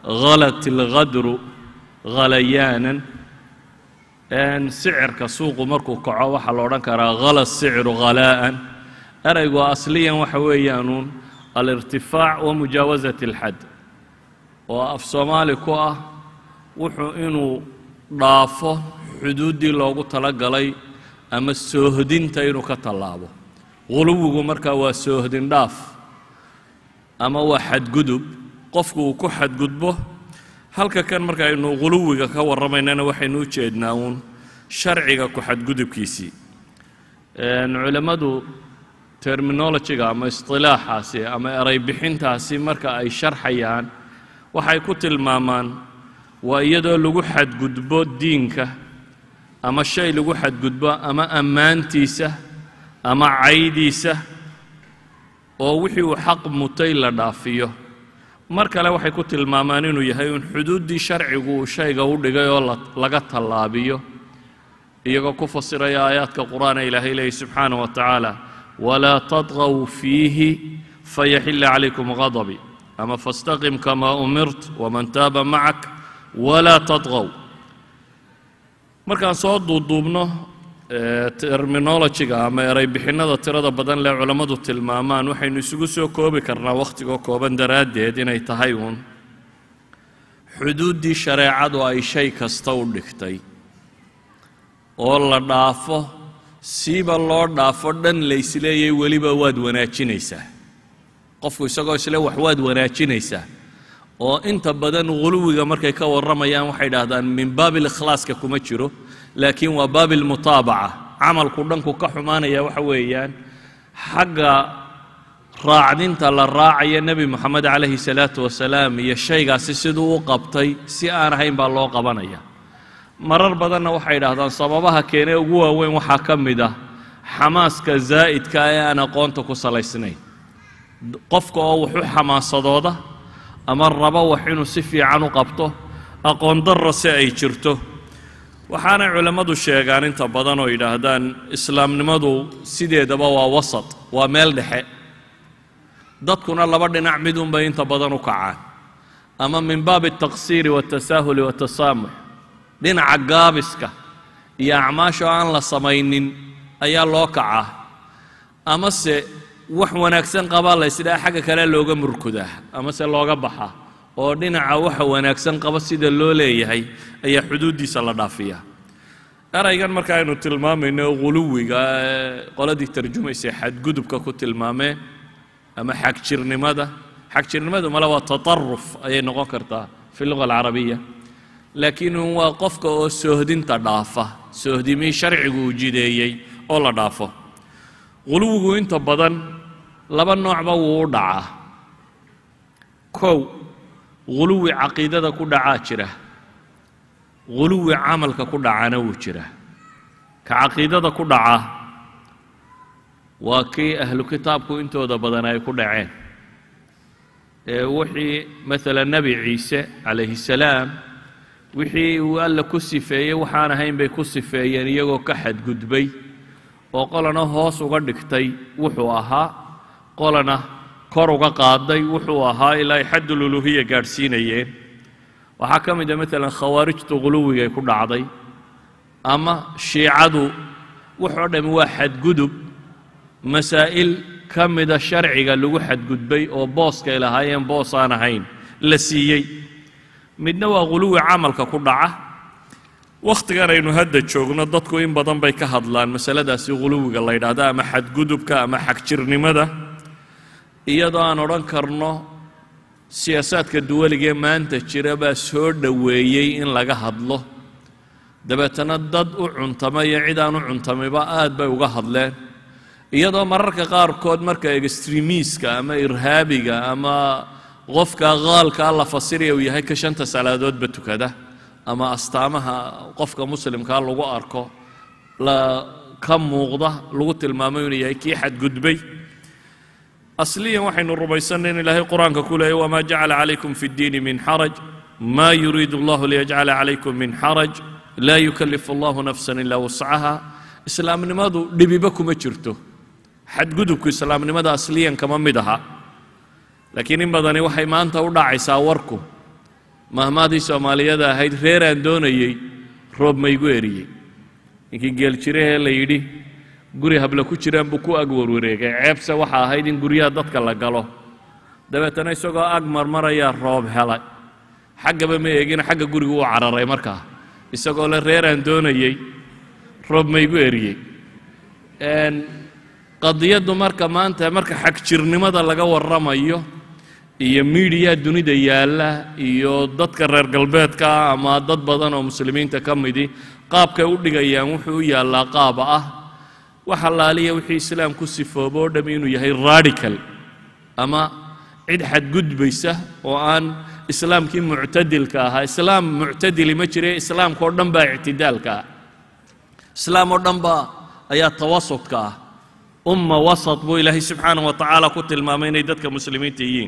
halat ilghadru halayaanan sicirka suuqu markuu kaco waxaa la odhan karaa hala sicru halaa'an eraygu asliyan waxa weeyaanuun alirtifaac wa mujaawasat alxad oo af soomaali ku ah wuxuu inuu dhaafo xuduuddii loogu talagalay ama soohdinta inuu ka tallaabo huluwigu markaa waa soohdin dhaaf ama waa xadgudub qofku uu ku xadgudbo halka kan marka aynu huluwiga ka warramaynana waxaynu u jeednaa uun sharciga ku xadgudubkiisii culammadu terminologiga ama isطilaaxaasi ama eray bixintaasi marka ay sharxayaan waxay ku tilmaamaan waa iyadoo lagu xadgudbo diinka ama shay lagu xadgudbo ama ammaantiisa ama caydiisa oo wixii uu xaq mutay la dhaafiyo mar kale waxay ku tilmaamaan inuu yahay un xuduuddii sharcigu uu shayga u dhigay oo laga tallaabiyo iyagoo ku fasiraya aayaadka qur'aana ilaahay leeyay subxaanah wa tacaala walaa tadqow fiihi fayaxila calaykum ghadabi ama fastaqim kamaa umirt waman taaba macak walaa tadqow markaan soo duuduubno terminologiga ama eray bixinnada tirada badan lee culammadu tilmaamaan waxaynu isugu soo koobi karnaa wakhtigoo kooban daraaddeed inay tahay uun xuduuddii shareecadu ay shay kasta u dhigtay oo la dhaafo siiba loo dhaafo dhan laysleeyay weliba waad wanaajinaysaa qofku isagoo isle wax waad wanaajinaysaa oo inta badan huluwiga markay ka warramayaan waxay idhaahdaan min baabil ikhlaaska kuma jiro laakiin waa baabil mutaabaca camalku dhanku ka xumaanaya waxa weeyaan xagga raacdinta la raacaya nebi moxamed calayhi salaatu wasalaam iyo shaygaasi siduu u qabtay si aan ahayn baa loo qabanaya marar badanna waxay idhaahdaan sababaha keenee ugu waaweyn waxaa ka mid ah xamaaska zaa'idka ee aan aqoonta ku salaysnayn qofka oo wax u xamaasadooda ama rabo wax inuu si fiican u qabto aqoon darro si ay jirto waxaanay culammadu sheegaan inta badan oo yidhaahdaan islaamnimadu sideedaba waa wasat waa meel dhexe dadkuna laba dhinac midunbay inta badan u kacaan ama min baabi altaqsiiri waatasaahuli waatasaamux dhinaca gaabiska iyo acmaasha aan la samaynin ayaa loo kacaa amase wax wanaagsan qabaa la ysdhaha xagga kale looga murkudaa amase looga baxaa oo dhinaca waxa wanaagsan qaba sida loo leeyahay ayaa xuduuddiisa la dhaafiyaa eraygan marka aynu tilmaamayno huluwiga qoladii tarjumaysa xadgudubka ku tilmaameen ama xagjirnimada xagjirnimadu male waa tataruf ayay noqon kartaa fi luga alcarabiya laakiin waa qofka oo soohdinta dhaafa soohdimii sharcigu uu jideeyey oo la dhaafo huluwigu inta badan laba noocba wuu u dhacaa kow huluwi caqiidada ku dhacaa jira huluwi camalka ku dhacana wuu jira ka caqiidada ku dhaca waa kii ahlu kitaabku intooda badan ay ku dhaceen ee wixii maala nebi ciise calayhi salaam wixii uu alla ku sifeeyey waxaan ahayn bay ku sifeeyeen iyagoo ka xadgudbay oo qolana hoos uga dhigtay wuxuu ahaa qolana kor uga qaaday wuxuu ahaa ilaa ay xaddululuhiya gaadhsiinayeen waxaa ka mid a maalan khawaarijtu huluwigay ku dhacday ama shiicadu wuxoo dhammi waa xadgudub masaa'il ka mida sharciga lagu xadgudbay oo booskay lahaayeen boos aan ahayn la siiyey midna waa huluwi camalka ku dhaca wakhtigan aynu hadda joogno dadku in badan bay ka hadlaan masaladaasi huluwiga la yidhaahdo ama xadgudubka ama xagjirnimada iyadoo aan odhan karno siyaasaadka duwaligee maanta jira baa soo dhoweeyey in laga hadlo dabeetana dad u cuntama iyo cid aan u cuntamayba aad bay uga hadleen iyadoo mararka qaarkood marka extremiiska ama irhaabiga ama qofka qaalkaa la fasiraya uu yahay ka shanta salaadoodba tukada ama astaamaha qofka muslimkaa lagu arko la ka muuqda lagu tilmaamo inuu yahay kii xadgudbay asliyan waxaynu rumaysanay in ilaahay qur-aanka ku leeyay wamaa jacala calaykum fi ddiini min xaraj ma yuriidu allahu liyajcala calaykum min xaraj laa yukallifu allahu nafsan ilaa wascaha islaamnimadu dhibiba kuma jirto xadgudubku islaamnimada asliyan kama mid aha laakiin in badani waxay maanta u dhacaysaa warku mahmaadii soomaaliyada ahayd reeraan doonayey roob maygu eriyey ninkii geeljirahee la yidhi guri habla ku jiraan buu ku ag warwareegay ceebse waxa ahayd in guryaha dadka la galo dabeetana isagoo ag marmarayaa roob helay xaggaba ma eegina xagga gurigu u cararay markaa isagoo le reeraan doonayey roob maygu eriyey qadiyaddu marka maanta marka xagjirnimada laga warramayo iyo miidiya dunida yaalla iyo dadka reer galbeedka ama dad badan oo muslimiinta ka midi qaabkay u dhigayaan wuxuu u yaallaa qaaba ah wax allaaliya wixii islaam ku sifoobo o dham inuu yahay radical ama cid xadgudbaysa oo aan islaamkii muctadilka ahaa islaam muctadili ma jire islaamka oo dhan baa ictidaalka ah islaam oo dhan baa ayaa tawasudka ah umma wasat buu ilaahay subxaanah wa tacaala ku tilmaamay inay dadka muslimiinta yihiin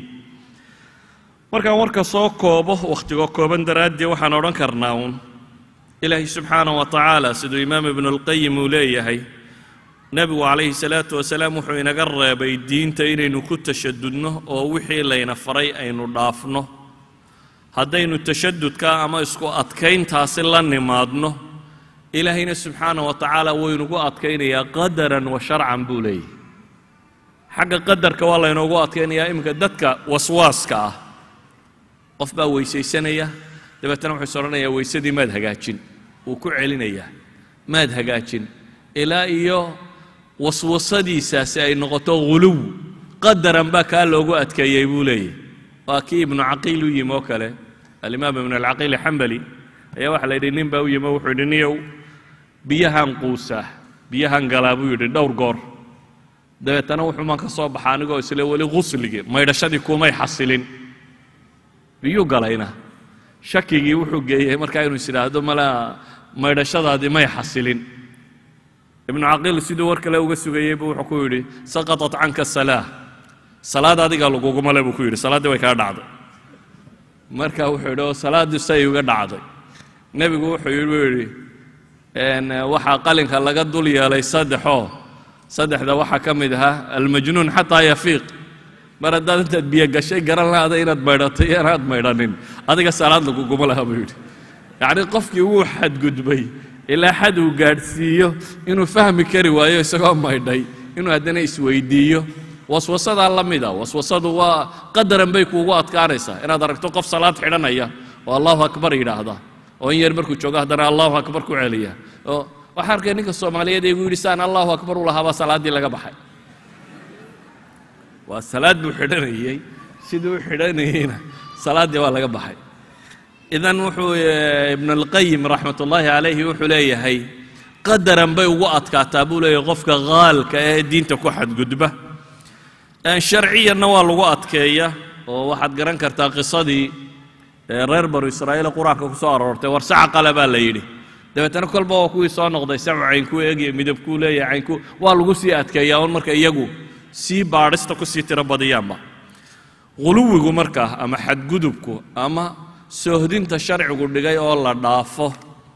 markaan warka soo koobo wakhtigoo kooban daraaddii waxaan odhan karnaa uun ilaahay subxaanah wa tacaala siduu imaam ibnu alqayim uu leeyahay nebigu calayhi salaatu wasalaam wuxuu inaga reebay diinta inaynu ku tashadudno oo wixii layna faray aynu dhaafno haddaynu tashadudka ama isku adkayntaasi la nimaadno ilaahayna subxaana wa tacaala waynugu adkaynayaa qadaran wa sharcan buu leeyahy xagga qadarka waa laynoogu adkaynayaa iminka dadka waswaaska ah qof baa weysaysanaya dabeetana wuxuu is odhanayaa weysadii maad hagaajin wuu ku celinayaa maad hagaajin ilaa iyo waswasadiisaasi ay noqoto huluw qadaran baa kaa loogu adkeeyey buu leeyahy waa kii ibnu caqiil u yimi oo kale alimaam ibnu alcaqiil xambali ayaa waxaa la yidhi nin baa u yimi wuxuu yidhi niyow biyahan quusaa biyahan galaa buu yidhi dhowr goor dabeetana wuxuumaan ka soo baxa anigoo isle weli qusligii maydhashadii kumay xasilin biyuu galayna shakigii wuxuu geeyey markaa inuu is idhaahdo mala maydhashadaadii may xasilin ibnu caqiil siduu war kale uga sugayey buu wuxuu ku yidhi saqatat canka salaa salaad adiga laguguma le buu ku yidhi salaaddii way kaa dhacday marka wuxuu yidhi oo salaaddii say uga dhacday nebigu wuxuu yidhi buu yidhi waxaa qalinka laga dul yeelay saddexoo saddexda waxaa ka mid ahaa almajnuun xataa yafiiq mar haddaad intaad biyo gashay garan lahaada inaad maydhatay iyo inaad maydhanin adiga salaad laguguma laha buu yidhi yacni qofkii wuu xadgudbay ilaa xad uu gaadhsiiyo inuu fahmi kari waayo isagoo maydhay inuu haddana isweydiiyo waswasadaa la mida waswasadu waa qadaran bay kuugu adkaanaysaa inaad aragto qof salaad xidhanaya oo allahu akbar yidhaahda oo in yar markuu joogo haddana allahu akbar ku celiya oo waxaa arkay ninka soomaaliyeed ee igu yidhi saan allahu akbar u lahaabaa salaaddii laga baxay waa salaad buu xidhanayey siduu u xidhanayeyna salaaddii waa laga baxay idan wuxuu ibnu alqayim raxmat ullaahi calayhi wuxuu leeyahay qadaran bay ugu adkaataa buu leeyahay qofka qaalka ee diinta ku xadgudba sharciyanna waa lagu adkeeya oo waxaad garan kartaa qisadii reer banu israa'iil qur-aanka ku soo aroortay war saca qale baa la yidhi dabeetana kolba waa kuwii soo noqday sacu caynkuu eegaya midabkuu leeyahay caynku waa lagu sii adkeeyaa un marka iyagu sii baadhista ku sii tiro badiyaanba huluwigu markaa ama xadgudubku ama soohdinta sharcigu dhigay oo la dhaafo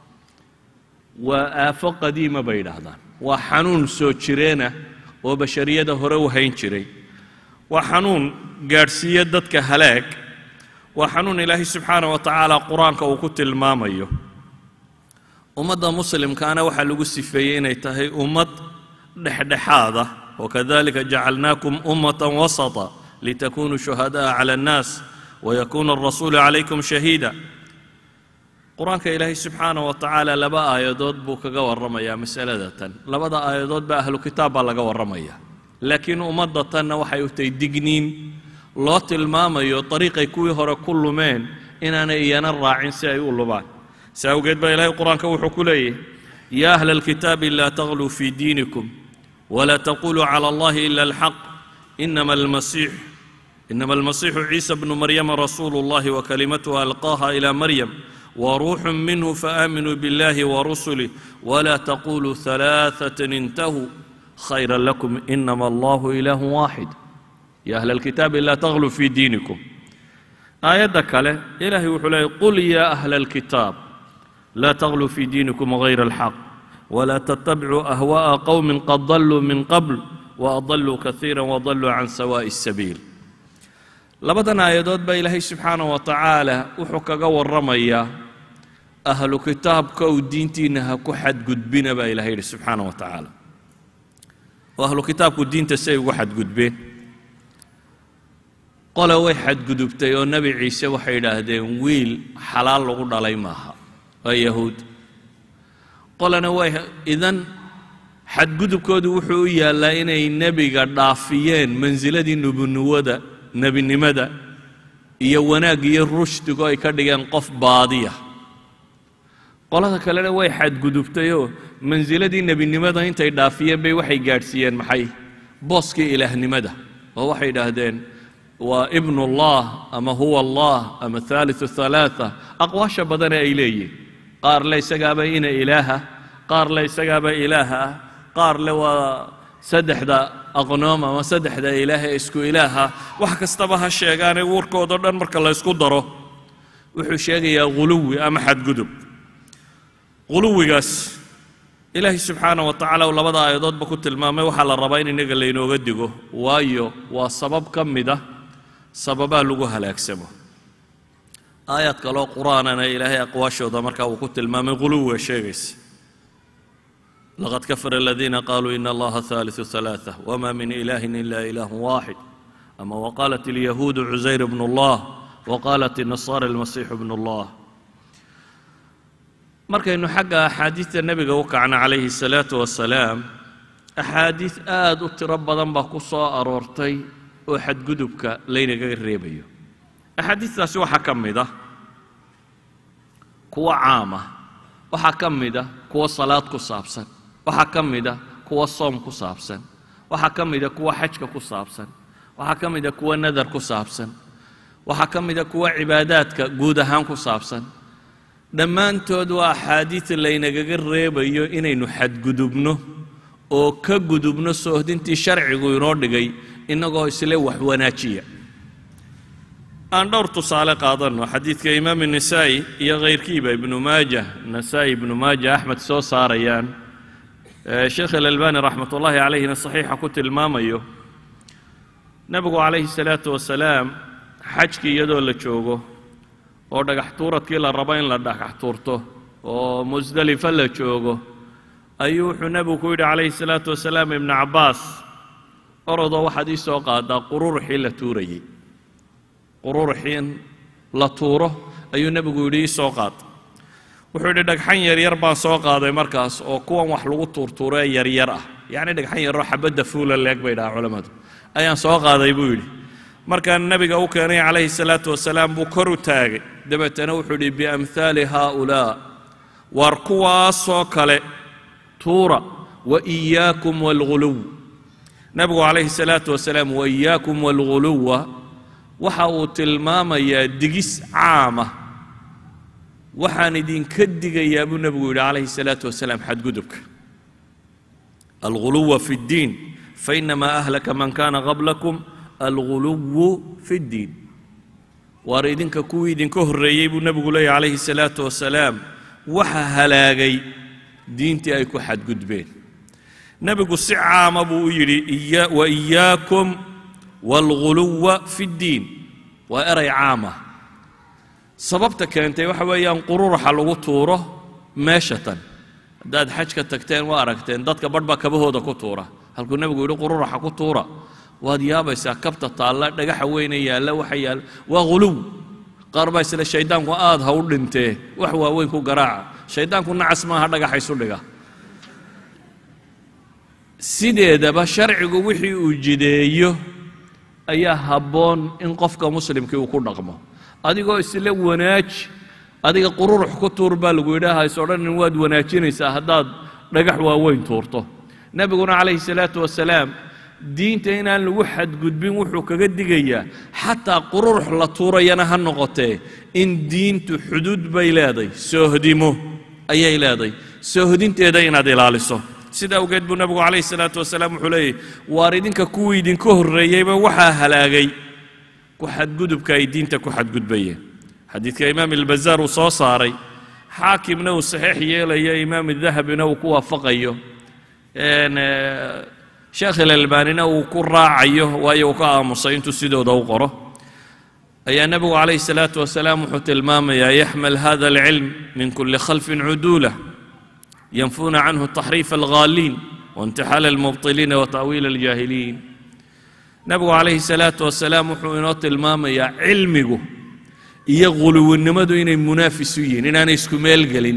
waa aafo qadiima bay yidhaahdaan waa xanuun soo jireena oo bashariyada hore u hayn jiray waa xanuun gaadhsiiya dadka halaag waa xanuun ilaahay subxaana wa tacaala qur-aanka uu ku tilmaamayo ummadda muslimkaana waxaa lagu sifeeyey inay tahay ummad dhexdhexaada wakadalika jacalnaakum ummatan wasata litakunuu shuhada'a cala annaas wayakuuna alrasuulu calaykum shahiida qur-aanka ilaahay subxaana wa tacaala laba aayadood buu kaga warramayaa masalada tan labada aayadood baa ahlu kitaab baa laga warramaya laakiin ummadda tanna waxay u tahay digniin loo tilmaamayo dariiqay kuwii hore ku lumeen inaanay iyana raacin si ay u lumaan si awgeed baa ilaahay qur-aanka wuxuu ku leeyahy yaa ahla alkitaabi laa tagluu fii diinikum ولا تقولوا على الله إلا الحق إنما المسيح إنما المسيح عيسى بن مريم رسول الله وكلمته ألقاها إلى مريم وروح منه فآمنوا بالله ورسله ولا تقولوا ثلاثة انتهوا خيرا لكم إنما الله إله واحد يا أهل الكتاب لا تغلوا في دينكم آية كله إلهي وحلاه قل يا أهل الكتاب لا تغلوا في دينكم غير الحق ولا تتبعوا اهواء قوم قد ضلوا من قبل واضلوا كثيرا وضلوا عن سواء السبيل labadan aayadood baa ilaahay subxaana wa tacaala wuxuu kaga warramayaa ahlu kitaabka uu diintiinna ha ku xadgudbina baa ilahay yidhi subxaana wa tacaala oo ahlu kitaabku diinta say ugu xadgudbeen qole way xadgudubtay oo nebi ciise waxay yidhaahdeen wiil xalaal lagu dhalay maaha waa yahuud qolena way idan xadgudubkoodu wuxuu u yaallaa inay nebiga dhaafiyeen mansiladii nubunuwada nebinimada iyo wanaag iyo rushdigo ay ka dhigeen qof baadiya qolada kalena way xadgudubtayoo mansiladii nebinimada intay dhaafiyeen bay waxay gaadhsiiyeen maxay booskii ilaahnimada oo waxay yidhaahdeen waa ibnu ullah ama huwa allah ama haaliu halaaa aqwaasha badane ay leeyihin qaar le isagaaba ina ilaaha qaar le isagaaba ilaaha ah qaar le waa saddexda aqnoom ama saddexda ilaah ee isku ilaaha wax kastaba ha sheegaane warkoodao dhan marka la ysku daro wuxuu sheegayaa ghuluwi ama xadgudub ghuluwigaas ilaahay subxaana wa tacala uu labada aayadoodba ku tilmaamay waxaa la rabaa in innaga laynooga digo waayo waa sabab ka mid ah sababaa lagu halaagsamo aayaad kaloo qur-aanana ilaahay aqwaashooda markaa uu ku tilmaamay ghuluwiga sheegaysa laqad kafara aladiina qaluu ina allaha haaliثu ثalaaثة wma min ilahi ila ilah waaxid ama waqaalat اlyahuudu cusayr bn اllah waqaalat الnasaara اlmasiixu bn اllah markaynu xagga axaadiidta nebiga u kacno calayhi الsalaaةu wasalaam axaadiid aad u tiro badan baa ku soo aroortay oo xadgudubka laynaga reebayo axaadiistaasi waxaa ka mid ah kuwa caama waxaa ka mid ah kuwa salaad ku saabsan waxaa ka mid a kuwa soom ku saabsan waxaa ka mid a kuwa xajka ku saabsan waxaa ka mid a kuwa nadar ku saabsan waxaa ka mid a kuwa cibaadaadka guud ahaan ku saabsan dhammaantood waa axaadiid laynagaga reebayo inaynu xadgudubno oo ka gudubno soohdintii sharcigu inoo dhigay innagoo isle wax wanaajiya aan dhowr tusaale qaadanno xadiidka imaam nisaa'i iyo khayrkiiba ibnu maaja nasaa'i ibnu maaja axmed soo saarayaan sheekh alalbani raxmat ullaahi calayhina saxiixa ku tilmaamayo nebigu calayhi salaatu wasalaam xajkii iyadoo la joogo oo dhagax tuuradkii la rabo in la dhagax tuurto oo musdelifa la joogo ayuu wuxuu nebigu ku yidhi calayhi salaatu wasalaam ibnu cabbaas orodoo waxaad ii soo qaadaa qururuxii la tuurayey qururuxii in la tuuro ayuu nebigu yidhi ii soo qaad wuxuu yidhi dhagxan yaryar baan soo qaaday markaas oo kuwan wax lagu tuurtuuro ee yaryar ah yacni dhagxan yaroo xabadda fuula leeg bay dhahaa culammadu ayaan soo qaaday buu yidhi markaan nebiga u keenay calayhi salaatu wasalaam buu kor u taagay dabeetana wuxuu yidhi biamhaali haaulaa waar kuwaasoo kale tuura wa iyaakum waalghuluw nebigu calayhi salaatu wasalaam wa iyaakum waalghuluwa waxa uu tilmaamayaa digis caama waxaan idinka digayaa buu nebigu yidhi calayhi salaatu wasalaam xadgudubka alghuluwa fi اddiin fainamaa ahlaka man kana qablakum alghuluwu fi اddiin waar idinka kuwii idinka horreeyey buu nebigu leeyahy calayhi salaatu wasalaam waxa halaagay diintii ay ku xadgudbeen nebigu si caama buu u yidhi wa iyaakum waalghuluwa fi اddiin waa eray caama sababta keentay waxa weeyaan qururuxa lagu tuuro meesha tan haddaad xajka tagteen waa aragteen dadka badh baa kabahooda ku tuura halkuu nebigu yidhi qururuxa ku tuura waad yaabaysaa kabta taalla dhagaxa weyne yaalla waxa yaalla waa ghuluw qaar baa isle shayddaanku aad ha u dhintee wax waaweyn ku garaaca shayddaanku nacas maaha dhagaxa isu dhiga sideedaba sharcigu wixii uu jideeyo ayaa habboon in qofka muslimkii uu ku dhaqmo adigoo isla wanaaji adiga qururux ku tuur baa lagu yidhaaha is odhanin waad wanaajinaysaa haddaad dhagax waaweyn tuurto nebiguna calayhi salaatu wasalaam diinta inaan lagu xadgudbin wuxuu kaga digayaa xataa qururux la tuurayana ha noqotee in diintu xuduud bay leeday soohdimo ayay leeday soohdinteeda inaad ilaaliso sida awgeed buu nebigu calayhi salaatu wasalaam wuxuu leeyahy waar idinka kuwii idinka horreeyeyba waxaa halaagay ku xadgudubka ay diinta ku xadgudbayeen xadiidka imaam ilbazaar uu soo saaray xaakimna uu saxiix yeelayo imaam dahabina uu ku waafaqayo sheekh ilalbaanina uu ku raacayo waayo uu ka aamusay intuu sidooda u qoro ayaa nebigu calayhi salaatu wasalaam wuxuu tilmaamayaa yaxmal hada alcilm min kuli khalfin cuduula yanfuuna canhu taxriifa alghaaliin waintixaala almubtiliina wa ta'wiila aljaahiliin nebigu calayhi salaatu wasalaam wuxuu inoo tilmaamayaa cilmigu iyo guluwinnimadu inay munaafis u yihiin inaanay isku meel gelin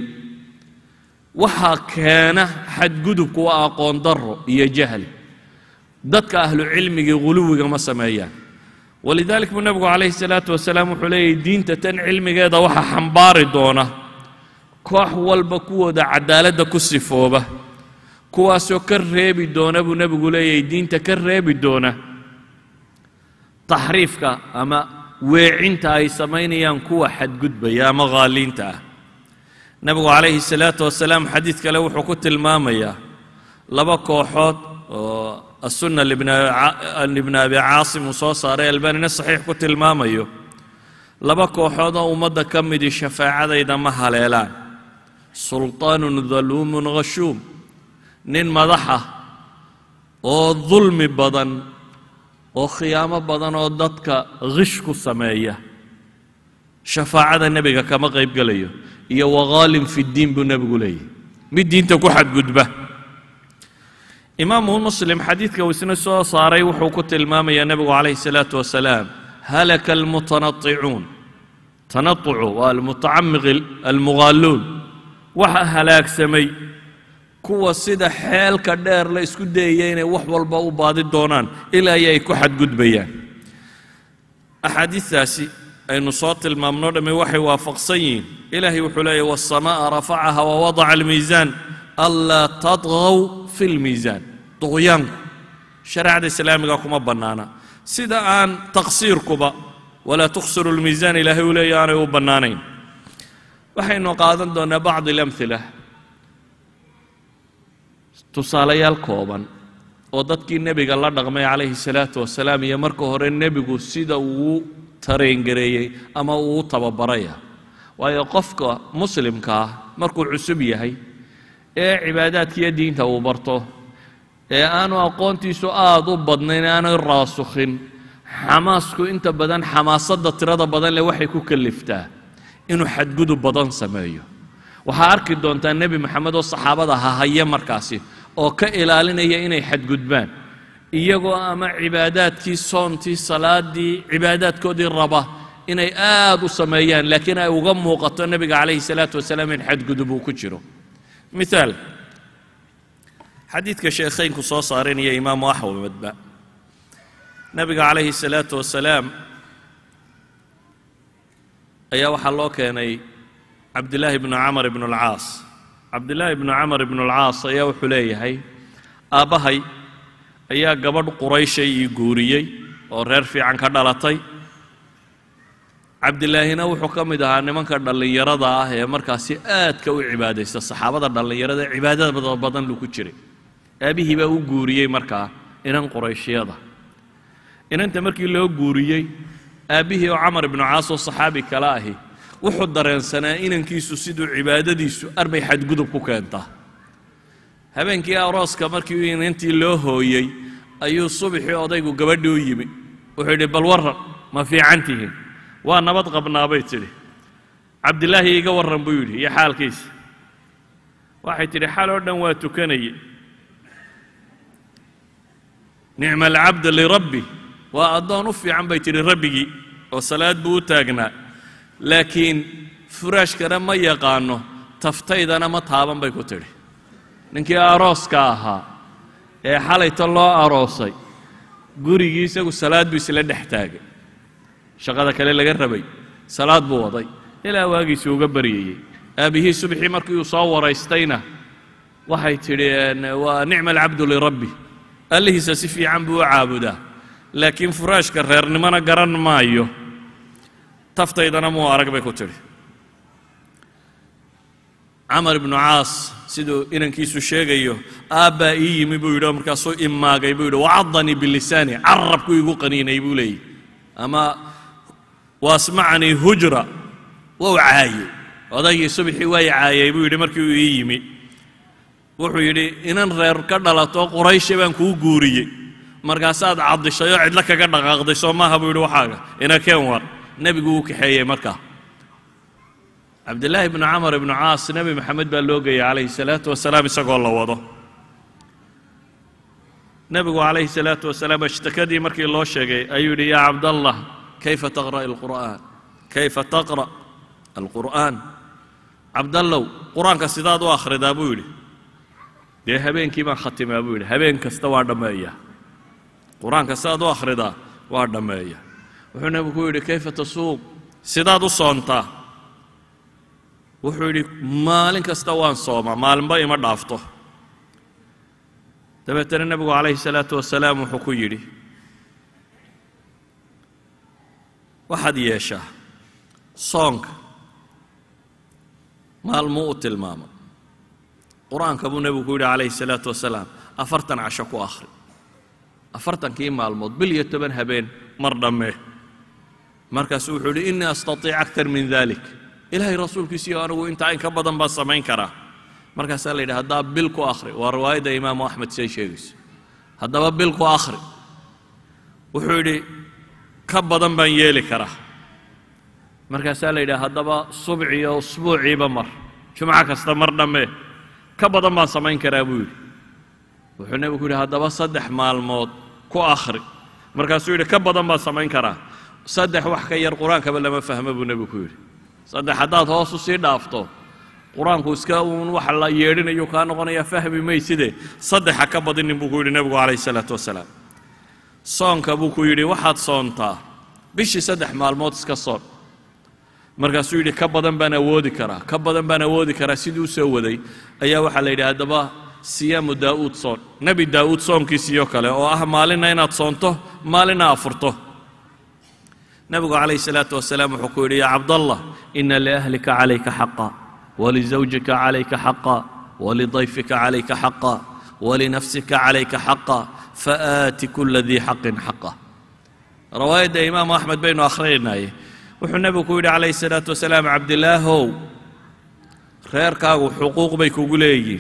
waxaa keena xadgudubku waa aqoon darro iyo jahli dadka ahlu cilmigii guluwiga ma sameeyaan walidalik buu nebigu calayhi salaatu wasalaam wuxuu leeyahy diinta tan cilmigeeda waxaa xambaari doona koox walba kuwooda cadaaladda ku sifooba kuwaasoo ka reebi doona buu nebigu leeyahay diinta ka reebi doona taxriifka ama weecinta ay samaynayaan kuwa xadgudbaya ama haaliinta ah nebigu calayhi salaatu wasalaam xadiid kale wuxuu ku tilmaamayaa laba kooxood oo السنة لابن أبي عاصم وsoo saaray albanina صaxiix ku tilmaamayo laba kooxoodoo ummadda ka midi shafaacadayda ma haleelaan sulطaan daluum khashuum nin madaxa oo dulmi badan oo khiyaamo badan oo dadka khish ku sameeya shafaacada nebiga kama qayb gelayo iyo wagaalin fi اddiin buu nebigu leeyahy mid diinta ku xadgudba imaamu muslim xadiidka uu isna soo saaray wuxuu ku tilmaamayaa nebigu calayhi salaatu wasalaam halaka almutanaicuun tanaucu waa almutacamiq almughaaluun waxa halaagsamay kuwa sida xeelka dheer la isku dayaya inay wax walba u baadi doonaan ilaa iyo ay ku xadgudbayaan axaadiistaasi aynu soo tilmaamno dhamme waxay waafaqsan yihiin ilaahay wuxuu leeyahy waasamaaa rafacaha wawadaca almiisaan anlaa tadgaw fi lmiisaan duqyaanku shareecada islaamiga kuma bannaana sida aan taqsiirkuba walaa tuksiru lmiisaan ilaahay uu leeya aanay u bannaanayn waxaynu qaadan doonnaa bacdi alamhila tusaalayaal kooban oo dadkii nebiga la dhaqmay calayhi salaatu wasalaam iyo marka hore nebigu sida uu tareengareeyey ama uu u tababaraya waayo qofka muslimka ah markuu cusub yahay ee cibaadaadkiiyo diinta uu barto ee aanu aqoontiisu aada u badnayn aanay raasukhin xamaasku inta badan xamaasadda tirada badan leh waxay ku kaliftaa inuu xadgudub badan sameeyo waxaa arki doontaa nebi maxamed oo saxaabada hahaya markaasi oo ka ilaalinaya inay xadgudbaan iyagoo ama cibaadaadkii soontii salaadii cibaadaadkoodii raba inay aad u sameeyaan laakiin ay uga muuqato nebiga calayhi salaatu wasalaam in xadgudub uu ku jiro miaal xadiidka sheekhaynku soo saarinaya imaamu axmedba nebiga calayhi salaatu wasalaam ayaa waxaa loo keenay cabdillaahi bnu camar ibnu alcaas cabdillaahi bnu camar ibnu alcaas ayaa wuxuu leeyahay aabbahay ayaa gabadh qurayshay ii guuriyey oo reer fiican ka dhalatay cabdilaahina wuxuu ka mid ahaa nimanka dhallinyarada ah ee markaasi aadka u cibaadaysta saxaabada dhallinyarada cibaadada badan buu ku jiray aabihii baa u guuriyey markaa inan qurayshyada inanta markii loo guuriyey aabbihii oo camar ibnu caas oo saxaabi kale ahi wuxuu dareensanaa inankiisu siduu cibaadadiisu arbay xadgudub ku keentaa habeenkii arooska markii inantii loo hooyey ayuu subaxii odaygu gabadhii u yimi wuxuu yidhi bal warran ma fiican tihiin waa nabad qabnaa bay tidhi cabdilaahi iga warran buu yidhi iyo xaalkiisa waxay tidhi xal oo dhan waa tukanaye nicma alcabd lirabbi waa addoon u fiican bay tidhi rabbigii oo salaad buu u taagnaa laakiin furaashkana ma yaqaano taftaydana ma taaban bay ku tidhi ninkii arooska ahaa ee xalayta loo aroosay gurigii isagu salaad buu isla dhex taagay shaqada kale laga rabay salaad buu waday ilaa waagiisii uga baryayey aabbihii subxii markii uu soo waraystayna waxay tidhi waa nicma alcabdu lirabbi allihiisa si fiican buu u caabudaa laakiin furaashka reernimona garan maayo taftaydana muu arag bay ku tidhi camar ibnu caas siduu inankiisu sheegayo aabbaa ii yimi buu yidhi oo markaasuu imaagay buu yidhi wacadanii bilisaani carabku igu qaniinay buu leeyihi ama waasmacanii hujra wou caayey odaygii subxii way caayay buu yidhi markii uu ii yimi wuxuu yidhi inan reer ka dhalato quraysha baan kuu guuriyey markaasaad caddishay oo cidlo kaga dhaqaaqday soo maaha buu yidhi waxaaga ina keen war nebigu uu kaxeeyey markaa cabdillaahi bnu camar ibnu caas nebi maxamed baa loo geeyey calayhi salaatu wasalaam isagoo la wado nebigu calayhi salaatu wasalaam ashtakadii markii loo sheegay ayuu yidhi yaa cabdallah kayfa taqra' alqur'aan kayfa taqra' alqur'aan cabdallow qur-aanka sidaad u akhridaa buu yidhi dee habeenkii baan khatimaa buu yidhi habeen kasta waa dhammeeya qur-aanka sidaad u akhridaa waa dhammeeya wuxuu nebigu ku yidhi kayfa tasuuq sidaad u soontaa wuxuu yidhi maalin kasta waan soomaa maalinba ima dhaafto dabeetana nebigu calayhi salaatu wasalaam wuxuu ku yidhi waxaad yeeshaa soonka maalmuu u tilmaamo qur-aanka buu nebigu ku yidhi calayhi salaatu wasalaam afartan casho ku akhri afartankii maalmood bil iyo toban habeen mar dhammee markaasuu wuxuu yidhi innii astatiic aktar min dalik ilaahay rasuulkiisiyo anigu intaa in ka badan baan samayn karaa markaasaa la yidhi haddaba bil ku akhri waa riwaayadda imaamu axmed siday sheegayso haddaba bil ku akhri wuxuu yidhi ka badan baan yeeli karaa markaasaa la yidhi haddaba subciyo usbuuciiba mar jumco kasta mar dhammee ka badan baan samayn karaa buu yidhi wuxuu nebigu yidhi haddaba saddex maalmood ku akhri markaasuu yidhi ka badan baan samayn karaa saddex wax ka yar qur-aankaba lama fahmo buu nebigu ku yidhi saddex haddaad hoos u sii dhaafto qur-aanku iska uun wax la yeedhinayo kaa noqonaya fahmi mayside saddexa ka badinin buu ku yidhi nebigu calayhi salaatu wasalaam soonka buu ku yidhi waxaad soontaa bishii saddex maalmood iska soon markaasuu yidhi ka badan baan awoodi karaa ka badan baan awoodi karaa siduu soo waday ayaa waxaa la yidhi haddaba siyaamu daa'uud soon nebi daa'uud soonkiisiyo kale oo ah maalinna inaad soonto maalinna afurto nebigu calayhi salaatu wasalaam wuxuu ku yidhi yaa cabdallah ina liahlika calayka xaqa walizawjika calayka xaqa walidayfika calayka xaqa walinafsika calayka xaqa faaati kula dii xaqin xaqa rawaayadda imaamu axmed baynu akhrinaye wuxuu nebigu ku yidhi calayhi salaatu wasalaam cabdilaahow reerkaagu xuquuq bay kugu leeyihiin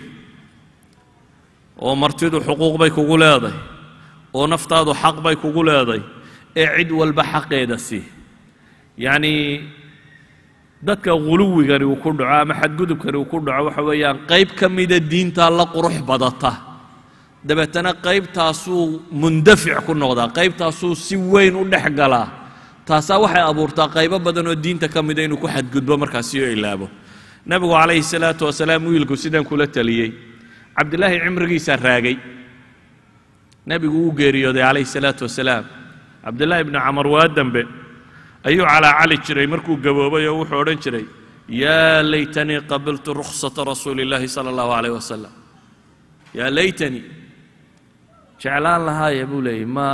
oo martidu xuquuq bay kugu leeday oo naftaadu xaq bay kugu leeday ee cid walba xaqeeda sii yacnii dadka guluwigani uu ku dhaco ama xadgudubkani uu ku dhaco waxa weeyaan qayb ka mida diintaa la qurux badata dabeetana qaybtaasuu mundafic ku noqdaa qaybtaasuu si weyn u dhex galaa taasaa waxay abuurtaa qaybo badan oo diinta ka mida inuu ku xadgudbo markaasi oo ilaabo nebigu calayhi salaatu wasalaam wiilku sidan kula taliyey cabdilaahi cimrigiisaa raagay nebigu uu geeriyooday calayhi salaatu wasalaam cabdillaahi ibnu camar waa dembe ayuu calaacali jiray markuu gaboobay oo wuxuu odhan jiray yaa laytanii qabiltu rukhsata rasuuli illaahi sala allahu calayh wasalam yaa laytanii jeclaan lahaaya buu leeyey ma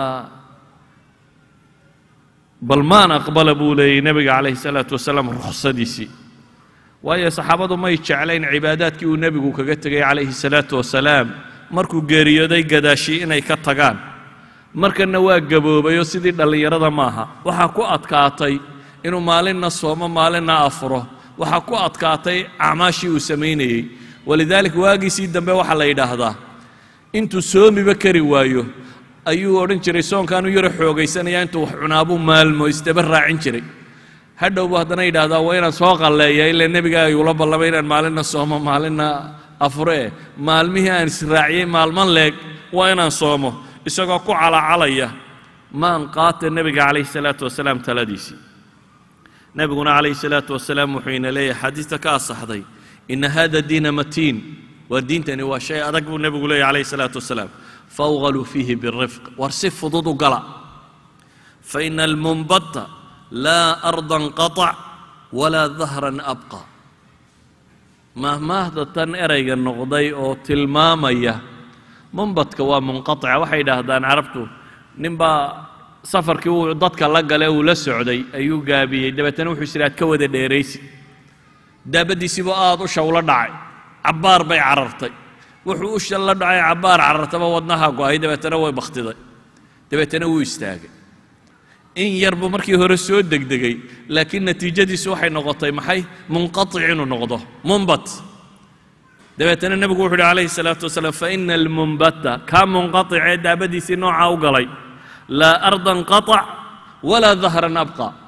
bal maan aqbala buu leeyey nebiga calayhi salaatu wasalaam rukhsadiisii waayo saxaabadu may jeclayn cibaadaadkii uu nebigu kaga tegay calayhi salaatu wasalaam markuu geeriyooday gadaashii inay ka tagaan markanna waa gaboobayoo sidii dhallinyarada maaha waxaa ku adkaatay inuu maalinna soomo maalinna afuro waxaa ku adkaatay acmaashii uu samaynayey walidaalik waagiisii dambe waxaa la yidhaahdaa intuu soomiba kari waayo ayuu odhan jiray soonkaanu yaro xoogaysanaya intuu wax cunaabuu maalmo isdaba raacin jiray hadhowbu haddana yidhaahdaa waa inaan soo qalleeya ilaa nebiga ayuula ballamay inaan maalinna soomo maalinna afuree maalmihii aan israaciyey maalman leeg waa inaan soomo isagoo ku calacalaya maan qaata nebiga calayhi salaatu wasalaam taladiisii nebiguna calayhi salaatu wasalaam wuxuu ina leeyahay xadiista ka asaxday ina hada diina matiin waa diintani waa shay adag buu nebigu leeyahy calayhi salaatu wasalaam fawgaluu fiihi birifq war si fudud u gala faina almunbata laa ardan qatac walaa dahran abqa mahmaahda tan erayga noqday oo tilmaamaya munbadka waa munqatica waxay yidhaahdaan carabtu ninbaa safarkii uu dadka la gale uu la socday ayuu gaabiyey dabeetana wuxuu isiraad ka wada dheeraysi daabaddiisiibuu aada u shawlo dhacay cabbaar bay carartay wuxuu u shalla dhacay cabbaar carartaba wadnaha go-ay dabeetana way bakhtiday dabeetana wuu istaagay in yar buu markii hore soo degdegay laakiin natiijadiisu waxay noqotay maxay munqatic inuu noqdo munbat dabeetana nebigu wuxu uhi calayhi salaatu wasalaam faina almunbata kaa munqaticee daabadiisii noocaa u galay laa ardan qatac walaa dahran abqa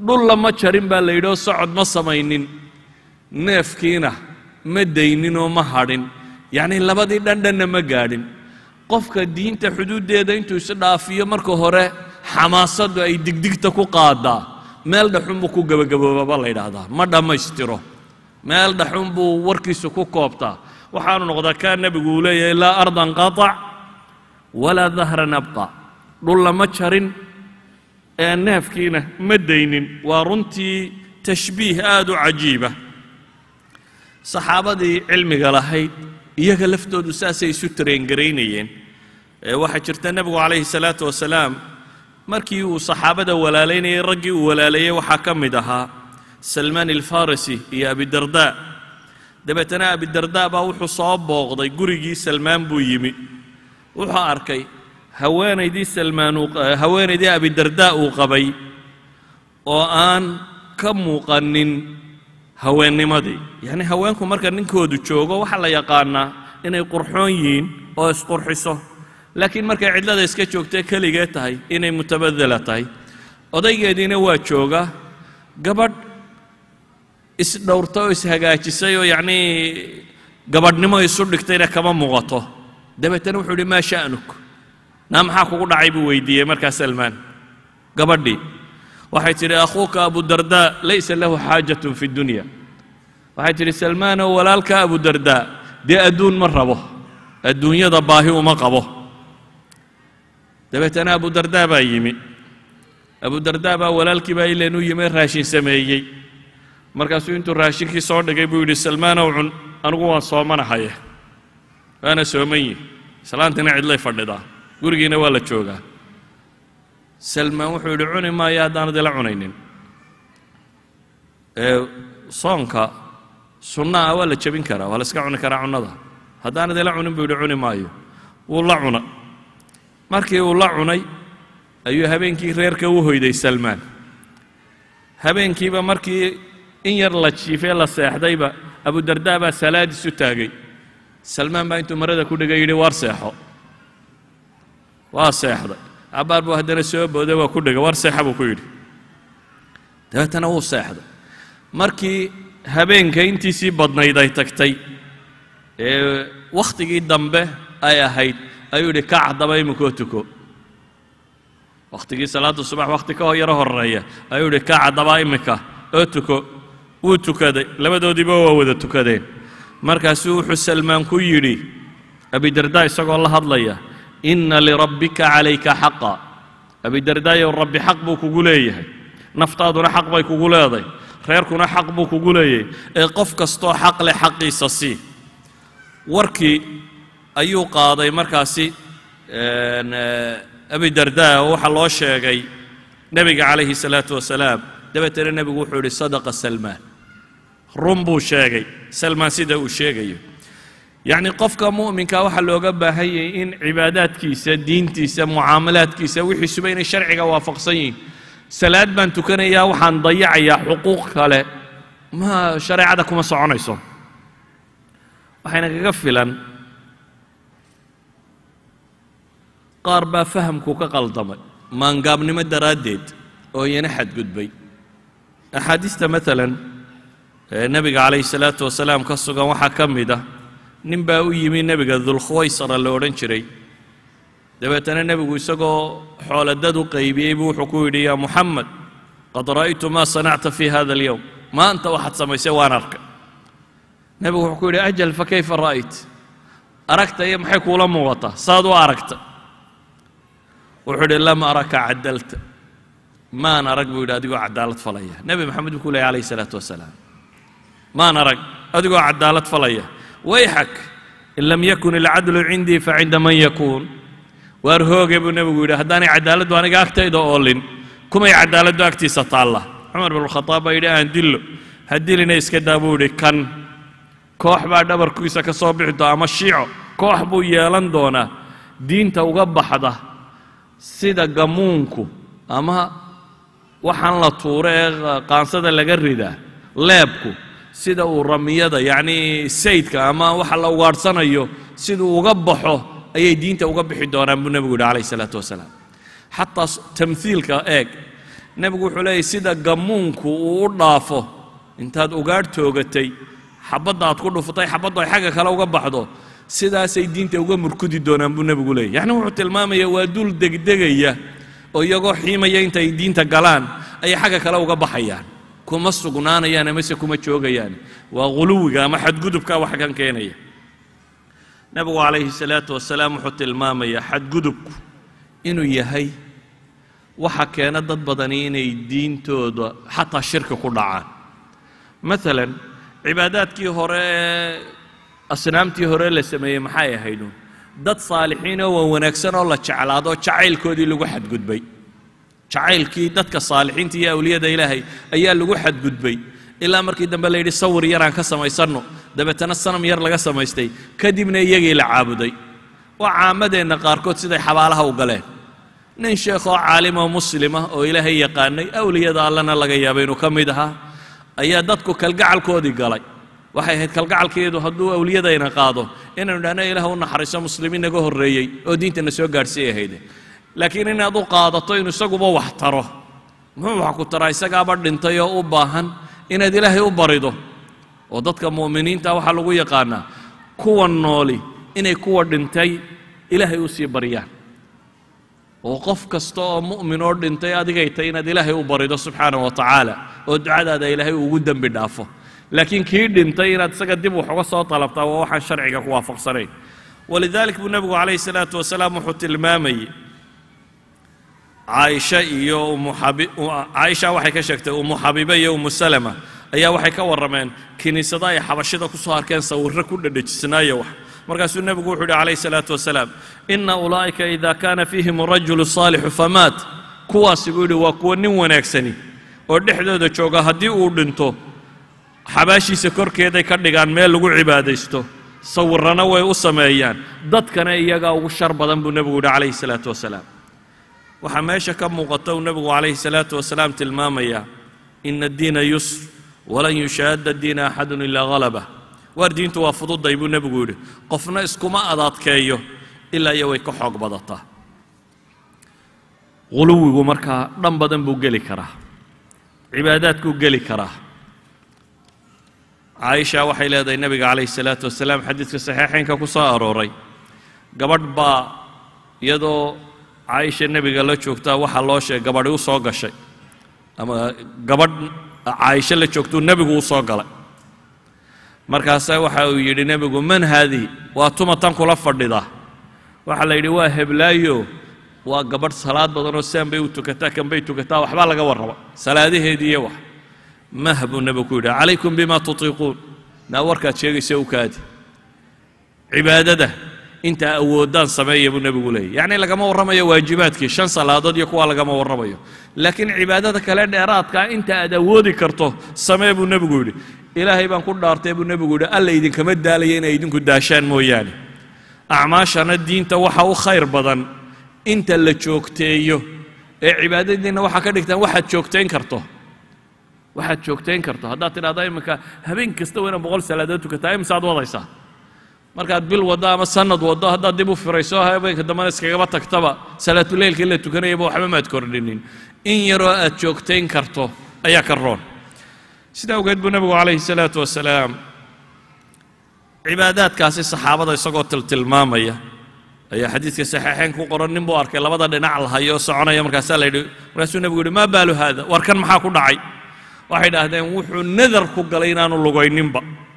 dhul lama jarin baa la yidhi oo socod ma samaynin neefkiina ma daynin oo ma hadhin yacnii labadii dhandhanna ma gaadhin qofka diinta xuduuddeeda intuu is dhaafiyo marka hore xamaasaddu ay digdigta ku qaadaa meel dhaxun buu ku gebagaboobaba la yidhaahdaa ma dhammaystiro meel dhaxun buu warkiisu ku koobtaa waxaanu noqdaa kaa nebigu uu leeyahay laa ardan qatac walaa dahran abqa dhul lama jarin ee neefkiina ma daynin waa runtii tashbiih aad u cajiiba saxaabadii cilmiga lahayd iyaga laftoodu saasay isu tareengaraynayeen waxaa jirta nebigu calayhi salaatu wasalaam markii uu saxaabada walaalaynayay raggii uu walaaleeyey waxaa ka mid ahaa salmaan alfarisi iyo abidarda dabeetana abidarda baa wuxuu soo booqday gurigii salmaan buu yimi wuxuu arkay haweenaydii salmaan haweenaydii abidarda uu qabay oo aan ka muuqanin haweennimadii yacnii haweenku marka ninkoodu joogo waxaa la yaqaanaa inay qurxoon yihiin oo isqurxiso laakiin markay cidlada iska joogtee keligee tahay inay mutabadela tahay odaygeediina waa jooga gabadh isdhowrta oo ishagaajisay oo yacnii gabadhnimo isu dhigtayna kama muuqato dabeetana wuxuu idhi maa sha'nuk naa maxaa kugu dhacay buu weydiiyey markaa salmaan gabadhii waxay tidhi akhuuka abudardaa laysa lahu xaajatun fi dunya waxay tidhi salmaanow walaalka abudardaa dee adduun ma rabo adduunyada baahi uma qabo dabeetana abudardaa baa yimi abudardaa baa walaalkii baa ileen u yimi raashin sameeyey markaasuu intuu raashinkii soo dhigay buu yidhi salmaanow cun anigu waan soomanahaye waana sooman yihi islaantina cidlay fadhidaa gurigiina waa la joogaa salmaan wuxuu yidhi cuni maayo haddaanad ila cunaynin ee soonka sunna ah waa la jebin karaa waa la iska cuni karaa cunnada haddaanad ila cunin buu yidhi cuni maayo wuu la cuna markii uu la cunay ayuu habeenkii reerka u hoyday salmaan habeenkiiba markii in yar la jiifee la seexdayba abudardaa baa salaadiis u taagay salmaan baa intuu marada ku dhigay yidhi war seexo waa seexday cabbaar buu haddana soo booday waa ku dhigay war seexa buu ku yidhi dabeetana wuu seexday markii habeenka intiisii badnayd ay tagtay ee wakhtigii dambe ay ahayd ayuu yidhi kac haddaba iminkoo tuko wakhtigii salaadda subax wakhti ka yaro horreeya ayuu yidhi kac haddaba iminka oo tuko wuu tukaday labadoodiiba waa wada tukadeen markaasuu wuxuu salmaan ku yidhi abidardaa isagoo la hadlaya inna lirabbika calayka xaqa abidardaayow rabbi xaq buu kugu leeyahay naftaaduna xaq bay kugu leeday reerkuna xaq buu kugu leeyahay ee qof kastoo xaq leh xaqiisa sii warkii ayuu qaaday markaasi abidardaa oo waxaa loo sheegay nebiga calayhi salaatu wasalaam dabeetana nebigu wuxuu yidhi sadaqa salmaan run buu sheegay salmaan sida uu sheegayo yacni qofka mu'minka waxaa looga baahan yahay in cibaadaadkiisa diintiisa mucaamalaadkiisa wixiisuba inay sharciga waafaqsan yihiin salaad baan tukanayaa waxaan dayacayaa xuquuq kale ma shareecada kuma soconayso waxayna kaga filan qaar baa fahamku ka qaldamay maangaabnimo daraaddeed oo iyana xadgudbay axaadiista maalan ee nebiga calayhi salaatu wasalaam ka sugan waxaa ka mid ah nin baa u yimi nebiga dulkhuwaysara la odhan jiray dabeetana nebigu isagoo xooladad u qaybiyey buu wuxuu ku yidhi yaa muxamed qad ra'aytu maa sanacta fi hada alyowm maanta waxaad samaysay waan arkay nebigu wuxuu ku yidhi ajal fa kayfa ra'ayt aragta iyo maxay kuula muuqataa saad u aragta wuxuu yidhi lam araka cadalta maan arag buu yidhi adigoo cadaalad falaya nebi maxamed buu ku leeyay calayhi salaatu wasalaam maan arag adigoo cadaalad falaya wayxak in lam yakun ilcadlu cindii facinda man yakuun waar hooge buu nebigu yidhi haddaanay cadaaladdu aniga agtayda oolin kumay cadaaladdu agtiisa taalla cumar binulkhadaab baa yidhi aan dillo ha dilina iska daa buu yidhi kan koox baa dhabarkiisa ka soo bixi doona ama shiico koox buu yeelan doonaa diinta uga baxda sida gamuunku ama waxaan la tuuro ee qaansada laga ridaa leebku sida uu ramiyada yacnii saydka ama waxa la ugaadhsanayo siduu uga baxo ayay diinta uga bixi doonaan buu nebigu yidhi calayhi salaatu wasalaam xataa tamhiilka eeg nebigu wuxuu leeyahy sida gammuunku uu u dhaafo intaad ugaadh toogatay xabadda aad ku dhufatay xabaddu ay xagga kale uga baxdo sidaasay diinta uga murkudi doonaan buu nebigu leeyay yacni wuxuu tilmaamaya waa dul degdegaya oo iyagoo xiimaya intay diinta galaan ayay xagga kale uga baxayaan kuma sugnaanayaan amase kuma joogayaan waa ghuluwiga ama xadgudubka wax kan keenaya nebigu calayhi salaatu wasalaam wuxuu tilmaamayaa xadgudubku inuu yahay waxa keena dad badani inay diintooda xataa shirki ku dhacaan maalan cibaadaadkii hore ee asnaamtii hore la sameeyey maxay ahaydun dad saalixiin oo waa wanaagsan oo la jeclaado jacaylkoodii lagu xadgudbay jacaylkii dadka saalixiinta iyo awliyada ilaahay ayaa lagu xadgudbay ilaa markii dambe la yidhi sawir yaraan ka samaysanno dabeetana sanam yar laga samaystay kadibna iyagii la caabuday waa caamadeenna qaarkood siday xabaalaha u galeen nin sheekhoo caalimoo muslima oo ilaahay yaqaanay awliyada allana laga yaaba inuu ka mid ahaa ayaa dadku kalgacalkoodii galay waxay ahayd kalgacalkeedu hadduu awliyadayna qaado inaynu idhahno ilaah u naxariiso muslimiin naga horreeyey oo diintana soo gaadhsiiy ahayde laakiin inaad u qaadato inuu isaguba wax taro muxuu wax ku taraa isagaaba dhintay oo u baahan inaad ilaahay u barido oo dadka mu'miniinta waxaa lagu yaqaanaa kuwa nooli inay kuwa dhintay ilaahay u sii baryaan oo qof kasta oo mu'min oo dhintay adigay tay inaad ilaahay u barido subxaana wa tacaala oo ducadaada ilaahay ugu dembi dhaafo laakiin kii dhintay inaad isaga dib wax uga soo dalabtaa waa waxaan sharciga ku waafaqsanayn walidalik buu nebigu calayhi salaatu wasalaam wuxuu tilmaamayey caaisha iyo umu xabi caaisha waxay ka sheegtay umu xabiibe iyo umu salama ayaa waxay ka warrameen kiniisada ay xabashida ku soo arkeen sawirro ku dhedhejisnaayo wax markaasuu nebigu wuxuu yidhi calayhi salaatu wasalaam ina ulaa'ika ida kaana fiihim arajulu saalixu famaat kuwaasi buu yidhi waa kuwa nin wanaagsani oo dhexdooda jooga haddii uu dhinto xabaashiisa korkeeday ka dhigaan meel lagu cibaadaysto sawirrana way u sameeyaan dadkana iyagaa ugu shar badan buu nebigu yidhi calayhi salaatu wasalaam waxaa meesha ka muuqata uu nebigu calayhi salaatu wasalaam tilmaamayaa ina addiina yusr walan yushaadda diina axadun ilaa halabah waar diintu waa fududay buu nebigu yidhi qofna iskuma adaadkeeyo ilaa iyo way ka xoog badataa huluwigu markaa dhan badan buu geli karaa cibaadaadkuu geli karaa caaisha waxay leedahay nebiga calayhi salaatu wasalaam xadiidka saxiixaynka ku soo arooray gabadh baa iyadoo caaisha nebiga la joogtaa waxaa loo sheegay gabadhi u soo gashay ama gabadh caaisho la joogtuu nebigu u soo galay markaasaa waxa uu yidhi nebigu man haadihi waa tuma tan kula fadhidaa waxaa la yidhi waa heblaayo waa gabadh salaad badanoo saan bay u tukataa kan bay tukataa waxbaa laga warraba salaadaheedii iyo wax mah buu nebigu ku yidhi calaykum bima tutiiquun naa warkaad sheegaysa u kaadi cibaadada intaa awooddaan sameeya buu nebigu leeyay yacni lagama warramayo waajibaadkii shan salaadood iyo kuwa lagama warramayo laakiin cibaadada kale dheeraadkaa inta aad awoodi karto samee buu nebigu yidhi ilaahay baan ku dhaartay buu nebigu yidhi alla idinkama daalaya inay idinku daashaan mooyaane acmaashana diinta waxa u khayr badan inta la joogteeyo ee cibaadadiinna waxaa ka dhigtaan waxaad joogtayn karto waxaad joogtayn karto haddaad tidhahdo iminka habeen kasta waa inaad boqol salaadood tukataa imisaad wadaysaa markaad bil waddo ama sanad waddo haddaad dib u firayso habeenka dambena iskagaba tagtaba salaatuleylkii la tukanayaba waxba maad kordhinin in yaroo aad joogtayn karto ayaa ka roon sidaa awgeed buu nebigu calayhi salaatu wasalaam cibaadaadkaasi saxaabada isagoo tiltilmaamaya ayaa xadiidka saxiixayn ku qoran nin buu arkay labada dhinac lahayo soconaya markaasaa la yidhi markaasuu nebigu yidhi maa baalu haada war kan maxaa ku dhacay waxay idhaahdeen wuxuu nadar ku galay inaanu lugayninba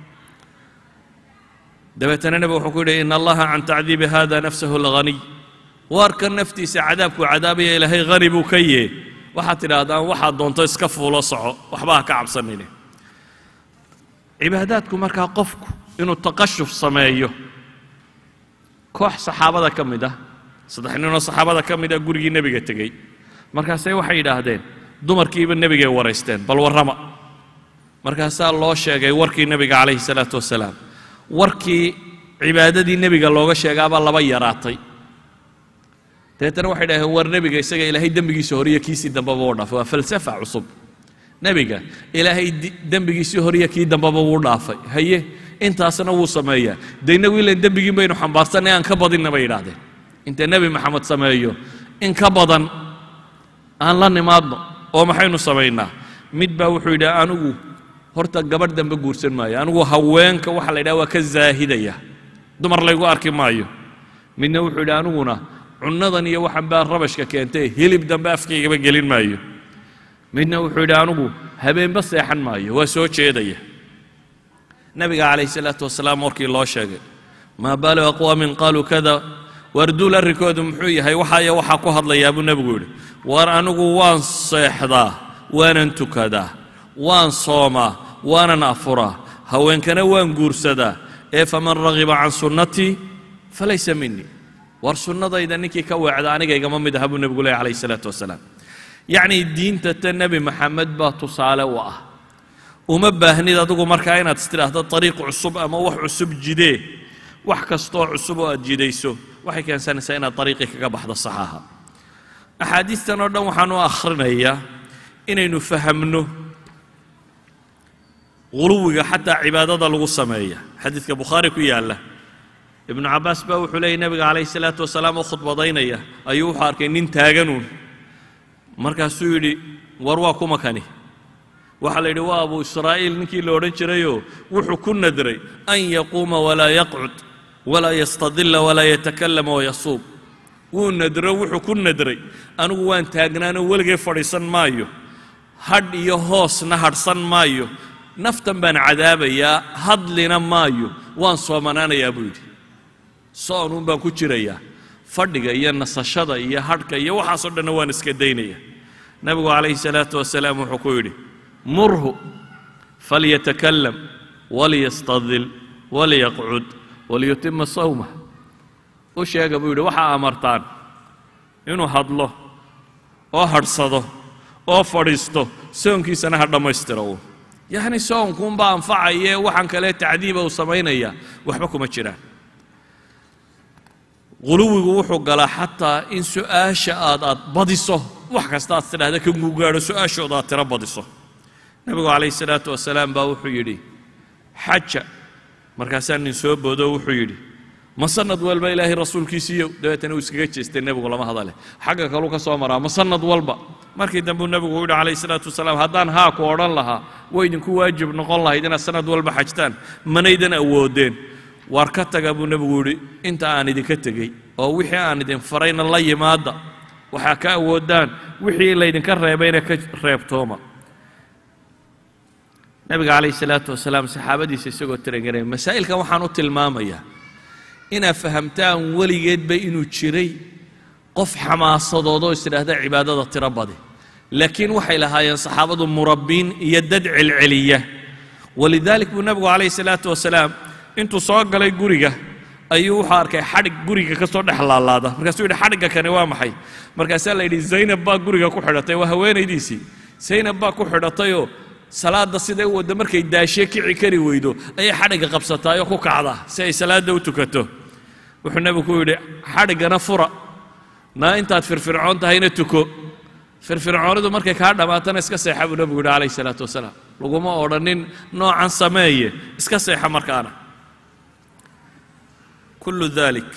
dabeetana nebigu wuxuu ku yidhi ina allaha can tacdiibi hada nafsahu alghaniy waarka naftiisa cadaabkuu cadaabaya ilaahay hani buu ka yee waxaad tidhaahdaan waxaad doonto iska fuulo soco waxba ha ka cabsanine cibaadaadku markaa qofku inuu taqashuf sameeyo koox saxaabada ka mid ah saddex ninoo saxaabada ka mid ah gurigii nebiga tegey markaasay waxay yidhaahdeen dumarkiiba nebigay waraysteen bal warrama markaasaa loo sheegay warkii nebiga calayhi salaatu wasalaam warkii cibaadadii nebiga looga sheegaabaa laba yaraatay dabeetana waxay dhaheen war nebiga isaga ilaahay dembigiisa horiyo kiisii dambaba u dhaafay waa falsafa cusub nebiga ilaahay dembigiisii horiyo kii dambaba wuu dhaafay haye intaasna wuu sameeyaa de innagu ilan dembigiin baynu xambaarsanay aan ka badinna bay yidhaahdeen inta nebi maxamed sameeyo in ka badan aan la nimaadno oo maxaynu samaynaa mid baa wuxuu yidhi anigu horta gabadh dambe guursan maayo anigu haweenka waxa la yidhaha waa ka zaahidaya dumar laygu arki maayo midna wuxuu yidhi aniguna cunnadan iyo waxan baa rabashka keentay hilib dambe afkaygaba gelin maayo midna wuxuu yidhi anigu habeenba seexan maayo waa soo jeedaya nabiga calayh salaatu wasalaam warkii loo sheegay maa baalu aqwaamin qaaluu kada waarduul arrinkoodu muxuu yahay waxaya waxaa ku hadlayaa buu nebigu yidhi war anigu waan seexdaa waanan tukadaa waan soomaa waanan afuraa haweenkana waan guursadaa ee faman ragiba can sunnatii falaysa minii war sunnadayda ninkii ka weecda anigaygama mid aha buu nebigu leehy calayh salaatu wasalaam yacnii diinta ta nebi maxamed baa tusaale u ah uma baahnid adigu markaa inaad istidhaahdo ariiq cusub ama wax cusub jidee wax kastoo cusub oo aad jidayso waxay keensanaysaa inaad ariiqii kaga baxdo saxaaha axaadiistan oo dhan waxaan u akhrinayaa inaynu fahamno guluwiga xataa cibaadada lagu sameeya xadiidka bukhaari ku yaalla ibnu cabbaas baa wuxuu leeyay nebiga calayhi salaatu wasalaam oo khudbadaynaya ayuu wuxuu arkay nin taaganuun markaasuu yidhi war waa kuma kani waxaa la yidhi waa abu israa'iil ninkii la odhan jirayoo wuxuu ku nadray an yaquuma walaa yaqcud walaa yastadilla walaa yatakallama wayasuub wuu nadro wuxuu ku nadray anigu waan taagnaanoo weligay fadhiisan maayo hadh iyo hoosna hadhsan maayo naftan baan cadaabayaa hadlina maayo waan soomanaanayaa buu yidhi soonuun baan ku jirayaa fadhiga iyo nasashada iyo hadhka iyo waxaasoo dhanna waan iska daynaya nebigu calayhi salaatu wasalaam wuxuu ku yidhi murhu falyatakalam waliyastadil waliyaqcud waliyutima sawmah u sheega buu yidhi waxaa amartaan inuu hadlo oo hadhsado oo fadhiisto soonkiisana ha dhammaystiro uun yacni soonkuunbaa anfacayee waxaan kale tacdiiba uu samaynaya waxba kuma jiraan guluwigu wuxuu galaa xataa in su'aasha aad aad badiso wax kasta aad tidhahda ka gugaadho su'aashooda aad tiro badiso nebigu calayhi salaatu wasalaam baa wuxuu yidhi xaja markaasaa nin soo boodo wuxuu yidhi ma sanad walba ilaahay rasuulkiisiiyo dabeetana uu iskaga jeestay nebigu lama hadale xagga kaluu ka soo maraa ma sanad walba markii dambuu nebigu u yidhi calayhi salaatu wasalaam haddaan haa ku odhan lahaa way idinku waajib noqon lahayd inaad sanad walba xajtaan manaydan awoodeen waar ka taga buu nebigu yidhi inta aan idinka tegey oo wixii aan idin farayna la yimaada waxaa ka awoodaan wixii laydinka reebayna ka reebtooma nebiga calayhi salaatu wasalaam saxaabadiisa isagoo tirangaray masaa'ilkan waxaan u tilmaamayaa inaad fahamtaan weligeedba inuu jiray qof xamaasadoodoo isidhaahda cibaadada tiro badi laakiin waxay lahaayeen saxaabadu murabbiin iyo dad celceliya walidaalik buu nebigu calayhi salaatu wasalaam intuu soo galay guriga ayuu wuxuu arkay xadhig guriga ka soo dhex laalaada markaasuu yidhi xadhigga kani waa maxay markaasaa la yidhi zaynab baa guriga ku xidhatay waa haweenaydiisii zaynab baa ku xidhatayoo salaadda siday u wadda markay daashee kici kari weydo ayay xadhigga qabsataayoo ku kacdaa si ay salaadda u tukato wuxuu nebigu ku yidhi xadhiggana fura naa intaad firfircoon tahayna tuko firfircoonidu markay kaa dhammaatana iska seexa buu nebigu yidhi calayhi salaatu wasalaam laguma odhanin noocan sameeye iska seexa markaana kullu dalik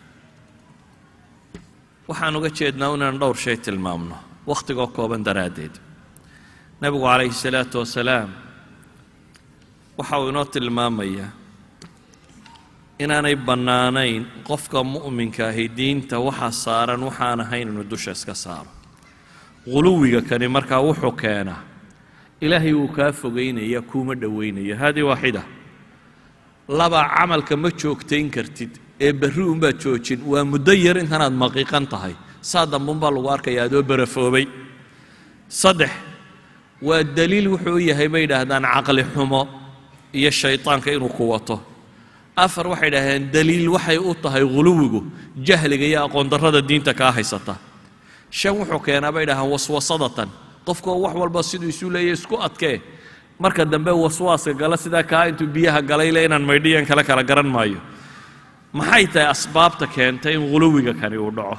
waxaan uga jeednaa inaan dhowr shay tilmaamno wakhtigoo kooban daraaddeed nebigu calayhi salaatu wasalaam waxa uu inoo tilmaamayaa inaanay bannaanayn qofka mu'minka ahi diinta waxa saaran waxaan ahayn inuu dusha iska saaro guluwiga kani markaa wuxuu keenaa ilaahay wuu kaa fogaynaya kuuma dhowaynaya haadii waaxida laba camalka ma joogtayn kartid ee berri unbaad joojin waa muddo yar intanaad maqiiqan tahay saa dambuunbaa lagu arkaya adoo barafoobay saddex waa daliil wuxuu u yahay bay yidhaahdaan caqli xumo iyo shaydaanka inuu ku wato afar waxay idhaahdeen daliil waxay u tahay guluwigu jahliga iyo aqoondarrada diinta kaa haysata shan wuxuu keenaa bay idhahdaan waswasadatan qofkoo wax walba siduu isu leeya isku adkee marka dambe waswaaska gala sidaa kaa intuu biyaha galay le inaan maydhiyan kale kala garan maayo maxay tahay asbaabta keentay in guluwiga kani uu dhaco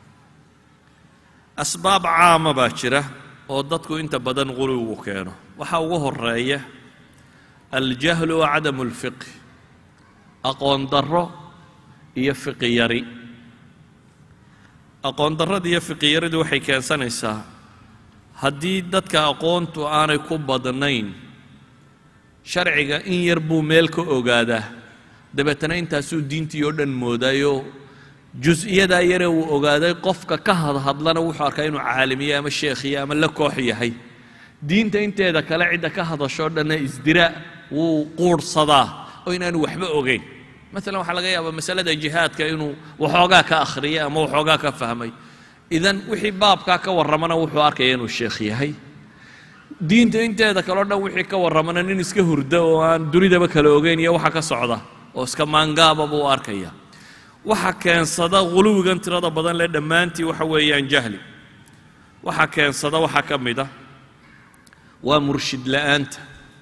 asbaab caama baa jira oo dadku inta badan guluwigu keeno waxaa ugu horeeya aljahlu wa cadamu alfiqhi aqoon darro iyo fiqi yari aqoon darrada iyo fiqi yaridu waxay keensanaysaa haddii dadka aqoontu aanay ku badnayn sharciga in yar buu meel ka ogaadaa dabeetana intaasuu diintii oo dhan moodayo jus-iyadaa yaree uu ogaaday qofka ka hadhadlana wuxuu arkaa inuu caalimiye ama sheekhiye ama la koox yahay diinta inteeda kale cidda ka hadashoo dhanna isdira wuu quurhsadaa oo inaanu waxba ogeyn maalan waxaa laga yaabaa masalada jihaadka inuu waxoogaa ka akhriyay ama waxoogaa ka fahmay idan wixii baabkaa ka warramana wuxuu arkaya inuu sheekh yahay diinta inteeda kaleo dhan wixii ka warramana nin iska hurda oo aan dunidaba kala ogeyn iyo waxa ka socda oo iska maangaaba buu arkaya waxa keensada huluwigan tirada badan leh dhammaantii waxa weeyaan jahli waxa keensada waxaa ka mid a waa murshid la'aanta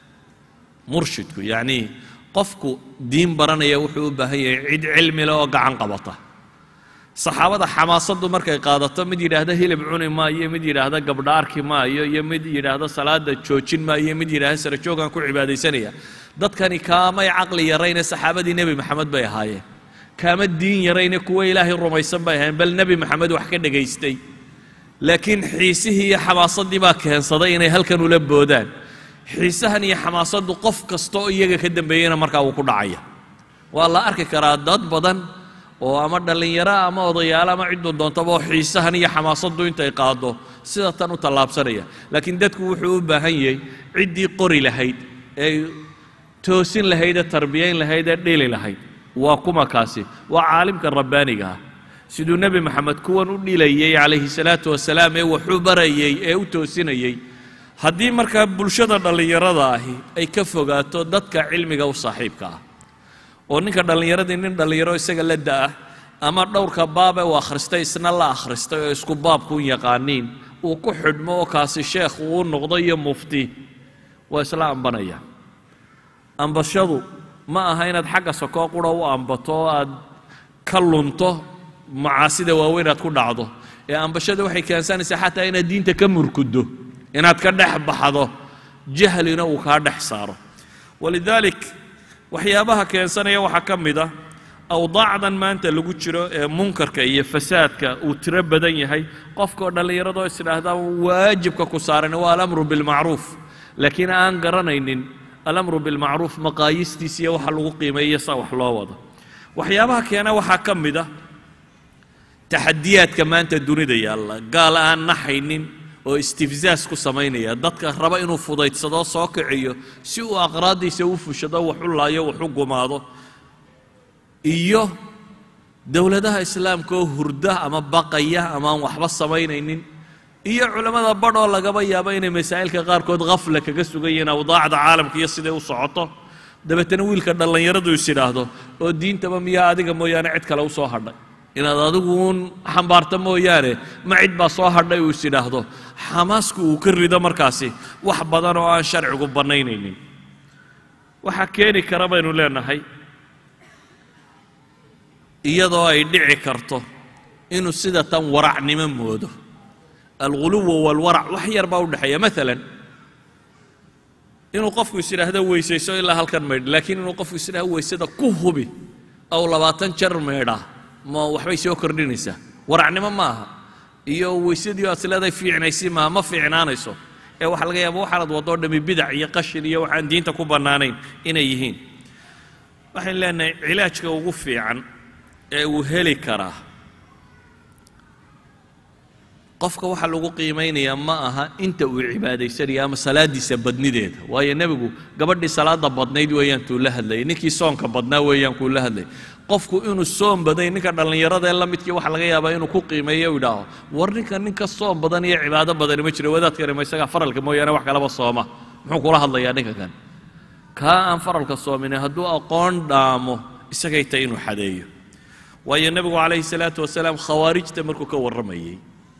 murshidku yacnii qofku diin baranaya wuxuu u baahan yahay cid cilmi leh oo gacan qabata saxaabada xamaasaddu markay qaadato mid yidhaahda hilib cuni maayo mid yidhaahda gabdha arki maayo iyo mid yidhaahda salaada joojin maayo mid yidhaahda sara joogaan ku cibaadaysanaya dadkani kaamay caqli yarayne saxaabadii nebi maxamed bay ahaayeen kaama diin yarayne kuwa ilaahay rumaysan bay ahaayeen bal nebi maxamed wax ka dhegaystay laakiin xiisihii iyo xamaasaddii baa keensaday inay halkan ula boodaan xiisahan iyo xamaasaddu qof kasta oo iyaga ka dambeeyena markaa wuu ku dhacaya waa la arki karaa dad badan oo ama dhallinyaro ama odayaalo ama cidduu doontaba oo xiisahan iyo xamaasaddu intay qaado sida tan u tallaabsanaya laakiin dadku wuxuu u baahan yahay ciddii qori lahayd ee toosin lahayd ee tarbiyayn lahayd ee dhili lahayd waa kuma kaasi waa caalimka rabbaaniga ah siduu nebi maxamed kuwan u dhilayey calayhi salaatu wasalaam ee waxu barayey ee u toosinayey haddii markaa bulshada dhallinyarada ahi ay ka fogaato dadka cilmiga u saaxiibka ah oo ninka dhallinyaradii nin dhallinyaro isaga la da'ah ama dhowrka baabe uu akhristay isna la akhristay oo isku baabku yaqaaniin uu ku xidhmo oo kaasi sheekh uu noqdo iyo mufti waa isla ambanaya ambashadu ma aha inaad xagga sokoo qura u ambato oo aad ka lunto macaasida waaweyn aad ku dhacdo ee ambashada waxay keensanaysaa xataa inaad diinta ka murkudo inaad ka dhex baxdo jahlina uu kaa dhex saaro walidaalik waxyaabaha keensanaya waxaa ka mid ah awdaacdan maanta lagu jiro ee munkarka iyo fasaadka uu tiro badan yahay qofkaoo dhallinyaradoo isdhaahdaa waajibka ku saaran waa alamru bilmacruuf laakiin aan garanaynin alamru bilmacruuf maqaayistiisa iyo waxa lagu qiimeeyo sa wax loo wado waxyaabaha keena waxaa ka mid ah taxadiyaadka maanta dunida yaalla gaal aan naxaynin oo istifzaas ku samaynaya dadka raba inuu fudaydsadoo soo kiciyo si uu aqraaddiisa u fushado wax u laayo wax u gumaado iyo dowladaha islaamka oo hurda ama baqaya ama aan waxba samaynaynin iyo culammada badhoo lagaba yaabo inay masaa'ilka qaarkood khafla kaga sugan yihiin awdaacda caalamka iyo siday u socoto dabeetana wiilka dhallinyaradu is idhaahdo oo diintaba miyaa adiga mooyaane cid kale u soo hadhay inaad adigu uun xambaarta mooyaane ma cid baa soo hadhay uu is idhaahdo xamaasku uu ka rido markaasi wax badan oo aan sharcigu bannaynaynin waxaa keeni kara baynu leenahay iyadoo ay dhici karto inuu sida tan waracnimo moodo alguluwa walwarac wax yar baa u dhexeeya maalan inuu qofku is idhaahdo weysayso ilaa halkan maydh laakiin inuu qofku is idhahdo weysada ku hubi ow labaatan jar maydha ma waxbay soo kordhinaysaa waracnimo ma aha iyo weysadii aad isleedahay fiicnaysi maaha ma fiicnaanayso ee waxaa laga yaaba waxaanad wadoo dhami bidac iyo qashin iyo waxaan diinta ku bannaanayn inay yihiin waxaynu leenahay cilaajka ugu fiican ee uu heli karaa qofka waxaa lagu qiimaynayaa ma aha inta uu cibaadaysanayo ama salaadiisa badnideeda waayo nebigu gabadhii salaada badnayd weeyaan tuu la hadlayay ninkii soonka badnaa weeyaan kuu la hadlayay qofku inuu soom baday ninka dhallinyarada ee la midkii waxaa laga yaabaa inuu ku qiimeeyo u idhaaho war ninka ninka soom badan iyo cibaado badani ma jiro wadaadkani ma isagaa faralka mooyaane wax kalaba sooma muxuu kula hadlayaa ninka kan kaa aan faralka soomine hadduu aqoon dhaamo isagay tahay inuu xadeeyo waayo nebigu calayhi salaatu wasalaam khawaarijta markuu ka warramayey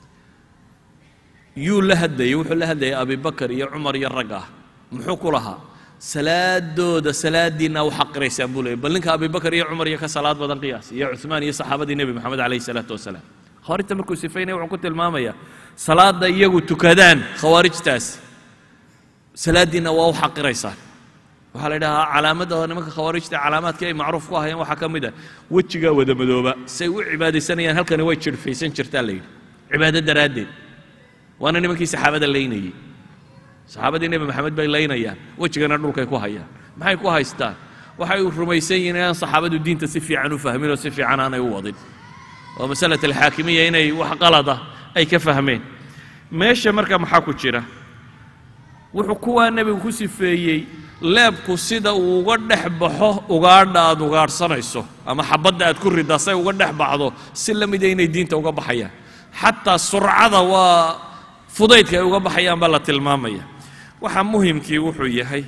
yuu la hadlayey wuxuu la hadlayay abibakar iyo cumar iyo rag ah muxuu ku lahaa salaadooda salaadiinna u xaqiraysaan buu leeyay bal ninka abibakar iyo cumar iyo ka salaad badan qiyaas iyo cuثmaan iyo saxaabadii nebi moxamed calayhi salaatu wasalaam khawaarijta markuu sifaynaya wuxuu ku tilmaamayaa salaada iyagu tukadaan khawaarijtaas salaadiinna waa u xaqiraysaan waxaa la idhahaa calaamadda nimanka khawaarijta calaamaadkii ay macruuf ku ahayeen waxaa ka mid ah wejigaa wada madooba say u cibaadaysanayaan halkani way jirhfaysan jirtaa la yidhi cibaado daraaddeed waana nimankii saxaabada laynayey saxaabadii nebi maxamed bay laynayaan wejigana dhulkay ku hayaan maxay ku haystaan waxay rumaysan yihiin inaan saxaabadu diinta si fiican u fahmin oo si fiican aanay u wadin oo masalat alxaakimiya inay wax qalada ay ka fahmeen meesha marka maxaa ku jira wuxuu kuwaa nebigu ku sifeeyey leebku sida uu uga dhex baxo ugaadha aad ugaadhsanayso ama xabadda aad ku riddaa say uga dhex baxdo si la mida inay diinta uga baxayaan xataa surcada waa fudaydka ay uga baxayaan baa la tilmaamaya waxaa muhimkii wuxuu yahay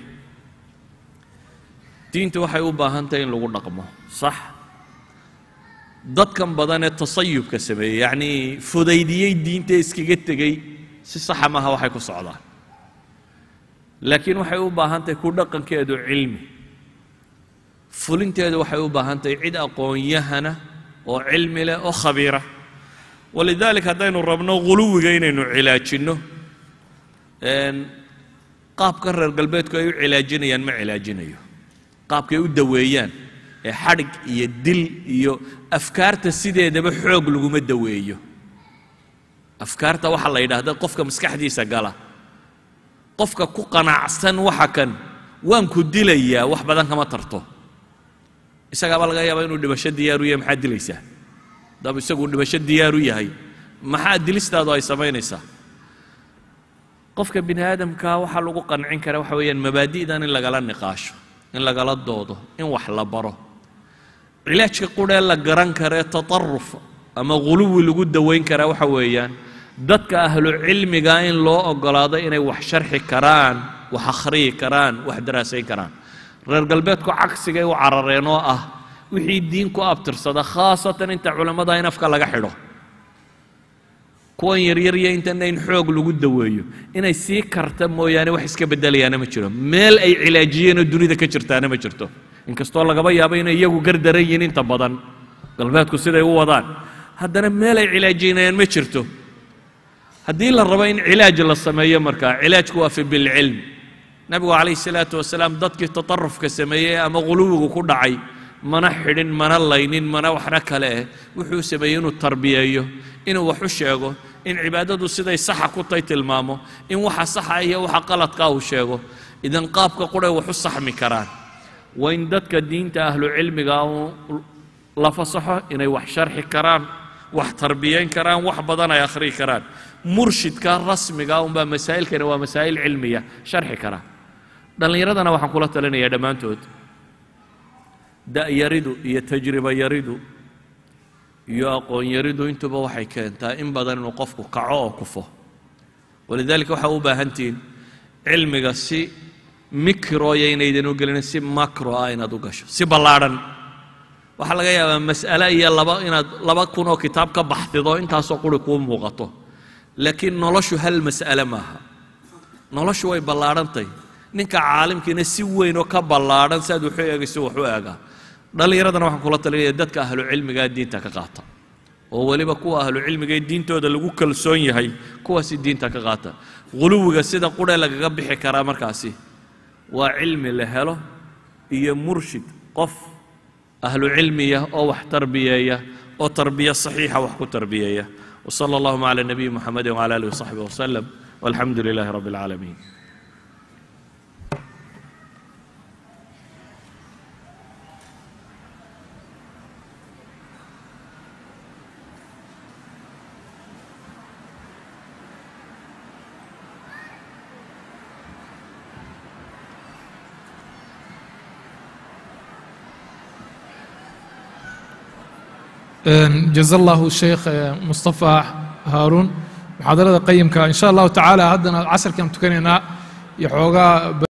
diintu waxay u baahan tahay in lagu dhaqmo sax dadkan badan ee tasayubka sameeyey yacnii fudaydiyey diinta iskaga tegey si saxa maaha waxay ku socdaan laakiin waxay u baahan tahay ku dhaqankeedu cilmi fulinteedu waxay u baahan tahay cid aqoon-yahana oo cilmi leh oo khabiira walidalik haddaynu rabno guluwiga inaynu cilaajinno qaabkan reer galbeedku ay u cilaajinayaan ma cilaajinayo qaabkay u daweeyaan ee xadhig iyo dil iyo afkaarta sideedaba xoog laguma daweeyo afkaarta waxaa la yidhaahda qofka maskaxdiisa gala qofka ku qanacsan waxa kan waan ku dilayaa wax badan kama tarto isagaabaa laga yaabaa inuu dhibasho diyaaru yahay maxaad dilaysaa haddaba isaguu dhibasho diyaaru yahay maxaa dilistaadu ay samaynaysaa qofka bini aadamka waxaa lagu qancin kara waxa weeyaan mabaadi'dan in lagala niqaasho in lagala doodo in wax la baro cilaajka qurhee la garan karee tataruf ama guluwi lagu dawayn karaa waxa weeyaan dadka ahlu cilmiga in loo ogolaado inay wax sharxi karaan wax akhriyi karaan wax daraasayn karaan reer galbeedku cagsigay u carareen oo ah wixii diin ku abtirsada khaasatan inta culammada in afka laga xidho kuwan yaryar iyo intana in xoog lagu daweeyo inay sii karta mooyaane wax iska bedelayaana ma jiro meel ay cilaajiyeenoo dunida ka jirtaana ma jirto inkastoo lagaba yaabo inay iyagu gardaran yihiin inta badan galbeedku siday u wadaan haddana meel ay cilaajinayaan ma jirto haddii la rabo in cilaaj la sameeyo markaa cilaajku waa fi bilcilm nabigu calayhi salaatu wasalaam dadkii tatarufka sameeyey ama guluwigu ku dhacay mana xidhin mana laynin mana waxna kale eh wuxuu sameeyey inuu tarbiyeeyo inuu wax u sheego in cibaadadu siday saxa ku tay tilmaamo in waxa saxa iyo waxa qaladka uu sheego idan qaabka qudhay wax u saxmi karaan waa in dadka diinta ahlu cilmiga la fasaxo inay wax sharxi karaan wax tarbiyayn karaan wax badan ay akhriyi karaan murshidka rasmiga unbaa masaa'ilkani waa masaa'il cilmiya sharxi kara dhallinyaradana waxaan kula talinayaa dhammaantood da'yaridu iyo tajriba yaridu iyo aqoon yaridu intuba waxay keentaa in badan inuu qofku kaco oo kufo walidaalika waxaa u baahantihiin cilmiga si mikroya inaydan u gelin si makro ah inaad u gasho si ballaadhan waxaa laga yaabaa mas'ale iyo laba inaad laba kun oo kitaab ka baxdido intaasoo quri kuu muuqato laakiin noloshu hal mas'ale maaha noloshu way ballaadhantay ninka caalimkiina si weyn oo ka ballaadhan si aad waxu eegayso wax u eegaa dhallinyaradana waxaan kula talinaya dadka ahlu cilmigaa diinta ka qaata oo weliba kuwa ahlu cilmiga ee diintooda lagu kalsoon yahay kuwaasi diinta ka qaata guluwiga sida qurhe lagaga bixi karaa markaasi waa cilmi la helo iyo murshid qof ahlu cilmiya oo wax tarbiyeeya oo tarbiya saxiixa wax ku tarbiyeeya وصلى اللهم على النبي محمد وعلى اله وصحبه وسلم والحمد لله رب العالمين jaza allahu sheekh mustafa haaruun muxaadarada qayimka in sha allahu tacaala haddana casarkaan tukanaynaa iyo xoogaa